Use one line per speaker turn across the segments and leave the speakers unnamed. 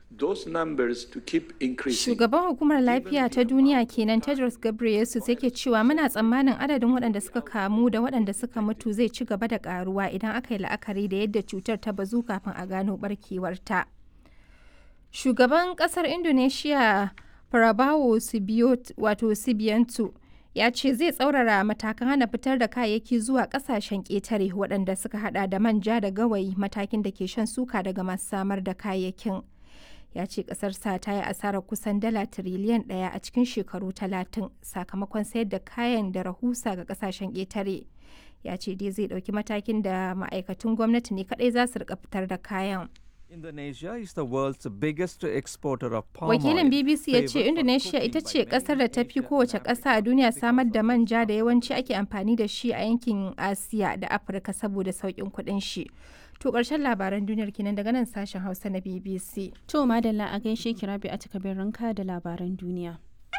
those numbers to keep increasing.
Shugaban hukumar lafiya ta duniya kenan Tedros Ghebreyesus yake cewa muna tsammanin adadin waɗanda suka kamu da waɗanda suka mutu zai ci gaba da ƙaruwa idan aka yi la'akari da yadda cutar ta bazu kafin a gano barkewarta. Shugaban ƙasar Indonesia Prabowo wato Subianto ya ce zai tsaurara matakan hana fitar da kayayyaki zuwa kasashen ƙetare waɗanda suka hada da manja da gawayi matakin da ke shan suka daga masu samar da kayayyakin ya ce ƙasarsa ta yi asarar kusan dala tiriliyan ɗaya a cikin shekaru talatin sakamakon sayar da kayan da rahusa ga kasashen ƙetare ya ce dai zai ɗauki matakin da ma'aikatun gwamnati ne kaɗai za su rika fitar da kayan
Indonesia is the world's biggest exporter of palm
Wakilin
oil,
BBC ya ce
favoured for
Indonesia
cooking
ita
by
ce
many
kasar da ta fi
Asian
kowace
and
ƙasa a
African
duniya
countries
samar da
because
manja da yawanci ake amfani da shi a yankin Asiya da Afirka saboda sauƙin kuɗin shi. To ƙarshen labaran duniyar kenan daga nan sashen Hausa na BBC.
To madalla a gaishe ki rabi a takabin ranka da labaran duniya.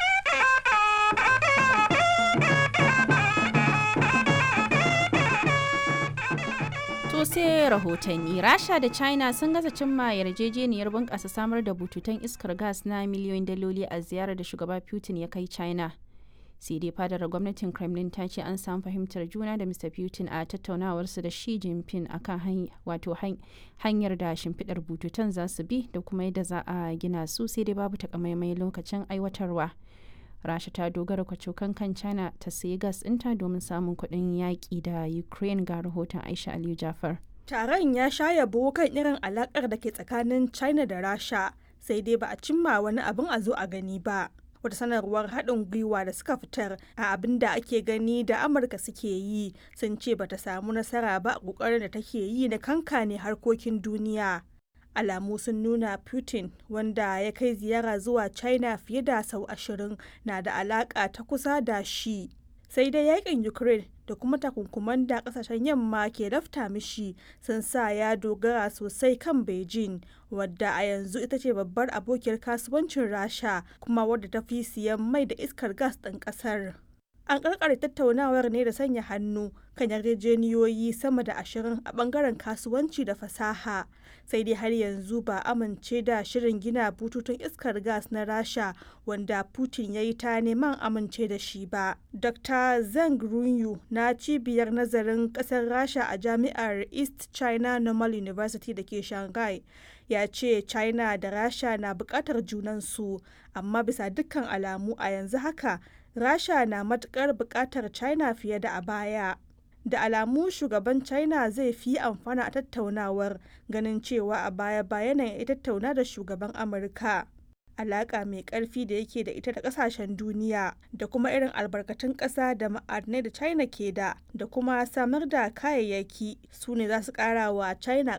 To sai rahotanni Rasha da China sun gaza cimma yarjejeniyar bunƙasa samar da bututun iskar gas na miliyoyin daloli a ziyarar da shugaba Putin ya kai China. sai dai fadar gwamnatin kremlin ta ce an samu fahimtar juna da mr putin a tattaunawarsu da shi jinping akan wato hanyar da shimfiɗar bututun za su bi da kuma yadda za a gina su sai dai babu takamaimai lokacin aiwatarwa rasha ta dogara kwacokan kan china ta sayi gas ɗinta domin samun kuɗin yaƙi da ukraine ga rahoton aisha aliyu jafar
Taron ya sha yabo kan irin alakar da ke tsakanin China da Rasha, sai dai ba a cimma wani abin a zo a gani ba. Wata sanarwar haɗin gwiwa da suka fitar a abin da ake gani da Amurka suke yi sun ce bata samu nasara ba a ƙoƙarin da take yi na kankane harkokin duniya. Alamu sun nuna Putin wanda ya kai ziyara zuwa China fiye da sau ashirin na da alaƙa ta kusa da shi. sai dai yakin ukraine da kuma takunkuman da kasashen yamma ke lafta mishi sun sa ya dogara sosai kan beijing wadda a yanzu ita ce babbar abokiyar kasuwancin rasha kuma wadda ta fi siyan mai da iskar gas ɗin ƙasar an karkare tattaunawar ne da sanya hannu kan yarjejeniyoyi sama da ashirin a bangaren kasuwanci da fasaha sai dai har yanzu ba amince da shirin gina bututun iskar gas na rasha wanda putin ya yi ta neman amince da shi ba dr zeng runyu na cibiyar nazarin kasar rasha a jami'ar east china normal university da ke shanghai ya ce china da rasha na bukatar junansu amma bisa dukkan alamu a yanzu haka rasha na matukar bukatar china fiye da a baya da alamu shugaban china zai fi amfana a tattaunawar ganin cewa a baya bayanan ya tattauna da shugaban amurka alaka mai karfi da yake da ita da kasashen duniya da kuma irin albarkatun ƙasa da ma'adinai da china ke da da kuma samar da kayayyaki su ne za su ƙara wa china